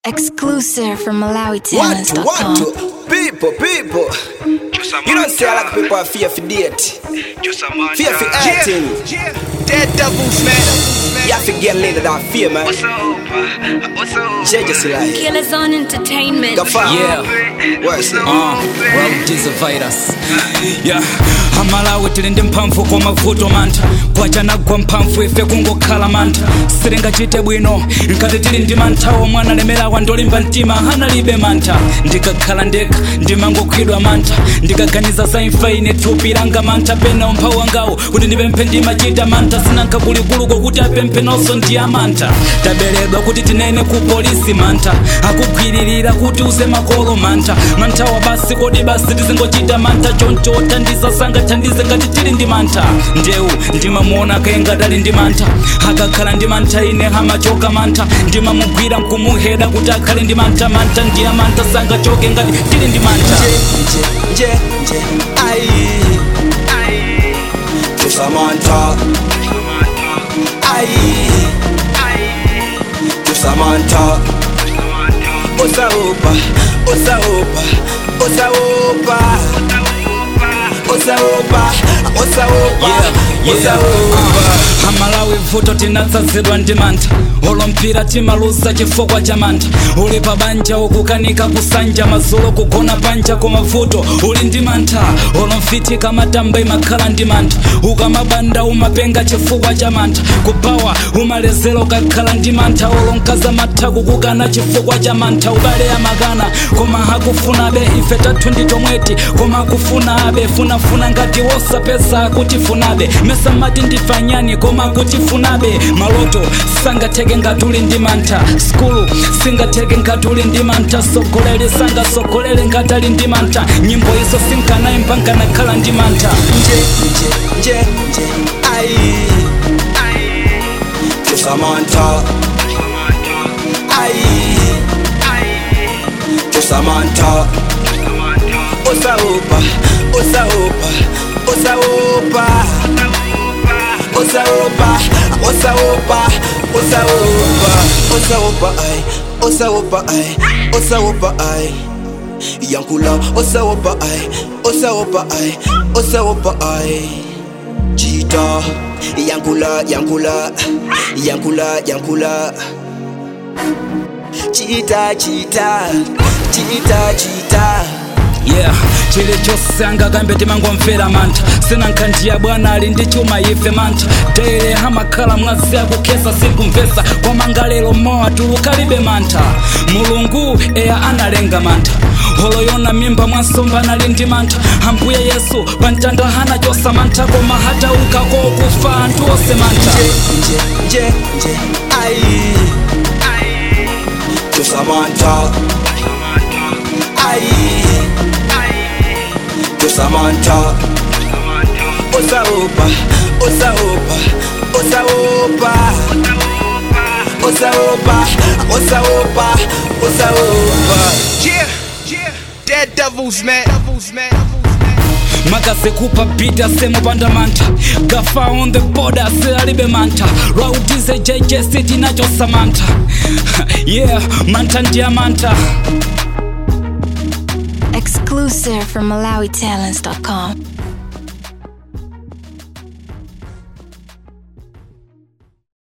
Exclusive from What, MalawiTalents.com. what, people, people. You don't say I like people are fear for date. Fear for acting. Dead devils, man. You have to get later than fear, man. What's up? What's up? Judges like. Killers on Entertainment. Go far. Yeah. What's it? Uh, well, this a virus. Yeah. amalawi tili ndi mphamvu kwa mavuto mantha kwachanagwa mphamvu ife kungokhala mantha sitingachite bwino nkati tili ndi manthawo mwana lemerawa ndolimba mtima analibe mantha ndikakhala ndekha ndimangokhwidwa mantha ndikaganiza za imfa ine thupi langa mantha pena umphawi wangawo kuti ndipemphe ndimachita mantha sinanka kulikuluko kuti apemphe nonso ndi amantha taberedwa kuti tinene ku polisi mantha akugwiririra kuti uze makolo mantha manthawa basi kodi basi tizingochita mantha choncho othandiza sangathandize ngati tili ndi mantha ndewu ndimamuona kaengati ali ndi mantha akakhala ndi mantha ine amachoka mantha ndimamugwira nkumuheda kuti akhale ndi mantha mantha ndiye mantha sangachoke ngati tili ndi mantha Nje, nje, nje. Aye. To Samantha. Aye. To Samantha. Osa opa, osa opa, osa opa. Osa opa, osa opa, Yeah, osa yeah. opa. amalawi vuto tinatsazidwa ndi mantha olompira timaluza chifukwa cha mantha uli pa banja ukukanika kusanja mazulo kugona panja koma vuto uli ndi mantha olomfitika matamba imakhala ndi mantha ukamabanda umapenga chifukwa cha mantha kubawa umalezera ukakhala ndi mantha olonkaza matha kukukana chifukwa cha mantha ubale amakana koma hakufunabe ife tathu ndi tomweti koma akufuna abe funafuna ngati wosapeza akutifunabe mesa mati ndifanyani koma akutifunabe maloto sangatheke ngati uli ndi mantha skulu singatheke ngati uli ndi mantha sogolere sangasogolere ngati ali ndi mantha nyimbo izo sinkanayimba nkanakhala ndi mantha Nje, nje, nje, nje. Aye. To Samantha. Aye. To Samantha. Osa opa, osa opa, osa opa. Osa opa, osa opa, osa opa. Osa opa ay, osa opa ay, osa opa ay. Yankula, osa opa ay, osa opa ay, osa opa ay. Cheetah, Yankula, Yankula, Yankula, Yankula. Cheetah, cheetah, cheetah, cheetah. yeah chilichonse angakambe timangomvera mantha sinankhandiya bwana ali ndi chuma ife mantha daire hamakhala mwazi akukhesa sikumvesa koma ngalero mowa tulukalibe mantha mulungu eya analenga mantha holoyona mimba mwansomba anali ndi mantha ambuye yesu pamtanda hanachosa mantha koma hatauka kokufa anthu onse mantha Nje, nje, nje, aye. To Samantha. Aye. To Samantha. Osa opa, osa opa, osa opa. Osa opa, osa opa, osa opa. Yeah, yeah. Dead devils, man. Devils, man. makazekupa bita semupanda mantha gafa on the border silalibe mantha raudize jj city nachosa mantha yeah mantha ndiya mantha Exclusive from MalawiTalents.com.